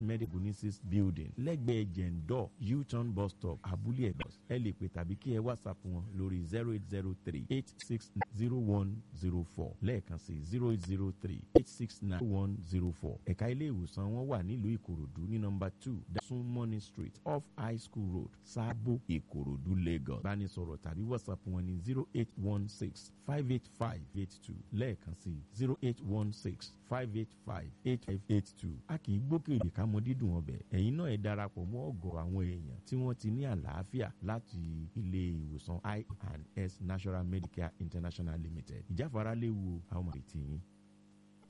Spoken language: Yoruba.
medical needs building lẹ́gbẹ̀ẹ́ jẹ̀ǹdọ̀ u-turn bus stop abúlé ẹ̀gbọ́n ẹ lè pè tàbí kí ẹ whatsapp wọn lórí zero eight zero three eight six zero one zero four lẹ́ẹ̀kan sí zero eight zero three eight six nine one zero four ẹ̀ka ilé ìwòsàn wọn wà nílùú ìkòròdú ní nọmba two dasun morning street off high school road sábò ìkòròdú lagos bánisọ̀rọ̀ tàbí whatsapp wọn ní zero eight one six five eight five eight two lẹ́ẹ̀kan sí zero eight one six five eight five eight five eight two a kì í gbókèrè ká mọ dídùn ọbẹ̀ ẹ̀yin náà ẹ darapọ̀ mọ́ ọ̀gọ̀ àwọn èèyàn tí wọ́n ti ní àlàáfíà láti ilé ìwòsàn i and s national medicare international limited ìjáfara léwu àwọn ọmọ ìtì yín